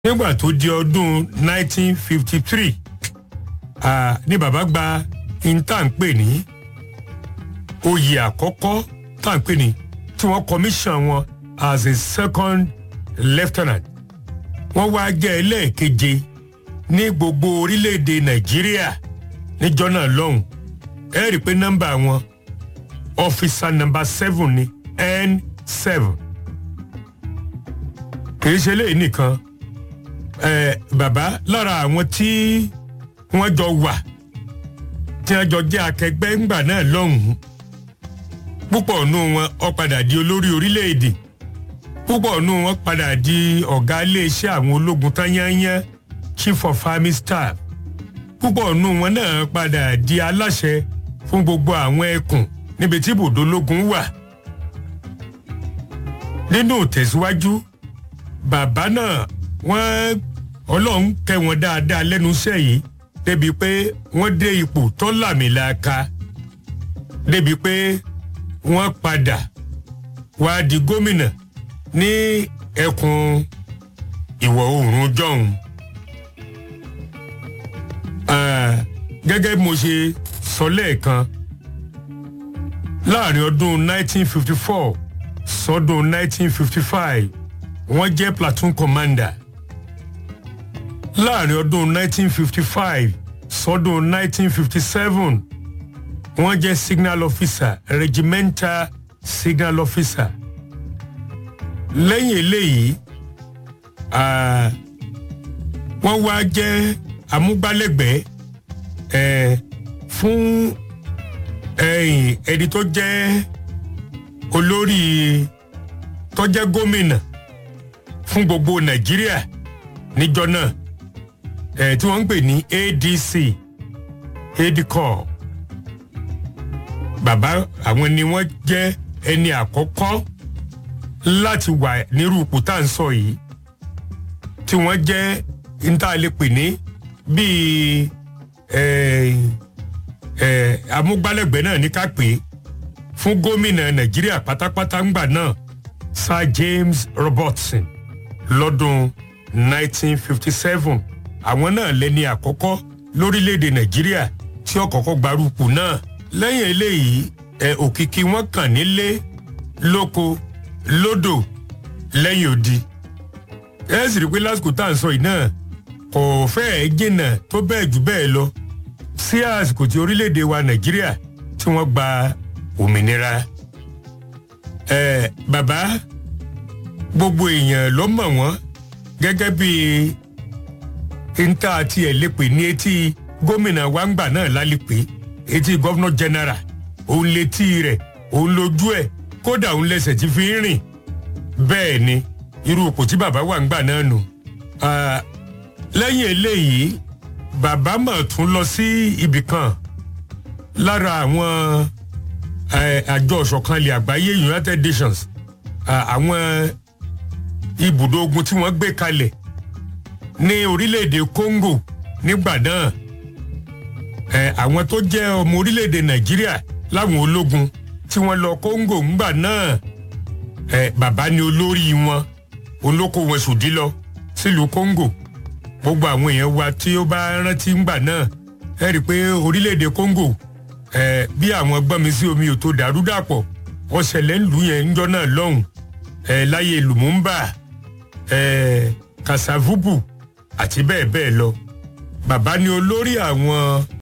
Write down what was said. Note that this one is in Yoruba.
nígbà tó di ọdún 1953 ah, ní bàbá gba intanpe ní oyè àkọ́kọ́ tanpe ní tí wọ́n commission wọn as a second lieutenant wọ́n wá jẹ́ ẹlẹ́ẹ̀keje ní gbogbo orílẹ̀-èdè nàìjíríà níjọ́ náà lọ́hùn ẹ rí i pé nọ́mbà wọn ọ́fíìsà nọ́mbà seven ní n seven kì í ṣe léyìí nìkan ẹ bàbá lára àwọn tí wọ́n jọ wà tí wọ́n jọ jẹ́ akẹgbẹ́ ńgbà náà lọ́hùn-ún púpọ̀ nù wọn ó padà di olórí orílẹ̀-èdè púpọ̀ nù wọn padà di ọ̀gá iléeṣẹ́ àwọn ológun tán yányán chief of army staff púpọ̀ nù wọn náà padà di aláṣẹ fún gbogbo àwọn ẹkùn níbi tí ibùdó ológun wà nínú tẹ̀síwájú bàbá náà wọ́n ọlọ́run kẹ́ wọn dáadáa lẹ́nu iṣẹ́ yìí débi pé wọ́n dé ipò tó làmìlàaka débi pé wọ́n padà wá di gómìnà ní ẹkùn ìwọ̀ oòrùn jọ̀hún. gẹ́gẹ́ bí mo ṣe sọ lẹ́ẹ̀kan láàrin ọdún 1954 sọdún 1955 wọ́n jẹ́ platoon commander láàrin ọdún 1955 sọdún 1957 wọ́n jẹ́ signal officer regimental signal officer lẹ́yìn eléyìí wọ́n wá jẹ́ amúgbálẹ́gbẹ̀ẹ́ eh, fún ẹni tó jẹ́ olórí tó jẹ́ gómìnà fún gbogbo nàìjíríà níjọ náà ẹ tí wọ́n ń pè ní adc adcor bàbá àwọn ni wọ́n jẹ́ ẹni àkọ́kọ́ láti wà nírú ipò tá à ń sọ yìí tí wọ́n jẹ́ níta lè pè ní bíi amúgbálẹ́gbẹ̀ẹ́ náà ní ká pè é fún gómìnà nàìjíríà pátápátá ńgbà náà sir james robertson lọ́dún 1957 àwọn náà lẹ́ni àkọ́kọ́ lórílẹ̀‐èdè nàìjíríà tí ó kọ́kọ́ gbarúpù náà lẹ́yìn eléyìí ẹ̀ òkìkí wọn kàn nílé lóko lódò lẹ́yìn odi ẹ sì rí i pé lásìkò tá à ń sọ yìí náà kò fẹ́ẹ̀ jìnnà tó bẹ́ẹ̀ jù bẹ́ẹ̀ lọ sí àsìkò tí orílẹ̀‐èdè wa nàìjíríà tí wọ́n gba òmìnira ẹ bàbá gbogbo èèyàn ló mọ̀ wọ́n gẹ́gẹ́ bí níta àti ẹ̀ lè pè ní etí gómìnà wàǹgbà náà lálẹ́pẹ́ etí gọ́vnọ̀ jẹ́nẹ́rà òun létí rẹ̀ òun lójú ẹ̀ kódà òun lẹ́sẹ̀ tí fi ń rìn bẹ́ẹ̀ ni irú ipò tí bàbá wà ń gbà náà nù. lẹ́yìn eléyìí bàbá mọ̀ tún lọ sí ibì kan lára àwọn àjọ ọ̀ṣọ̀kan ilẹ̀ àgbáyé united nations àwọn ibùdó ogun tí wọ́n gbé kalẹ̀ ní orílẹ̀-èdè congo nígbà náà àwọn tó jẹ́ ọmọ orílẹ̀-èdè nàìjíríà láwọn ológun tí wọ́n lọ congo ńgbà náà bàbá ni olórí wọn olóko wọn sùdí lọ sílùú congo gbogbo àwọn èèyàn wa tí ó bá rántí ńgbà náà ẹ rí i pé orílẹ̀-èdè congo bí àwọn gbọ́nmi sí omi ò tó dàrú dàpọ̀ wọ́n ṣẹlẹ̀ ńlú yẹn ńjọ́ náà lọ́hùn láyé lumumba kasavubu àti bẹ́ẹ̀ bẹ́ẹ̀ lọ bàbá ni olórí àwọn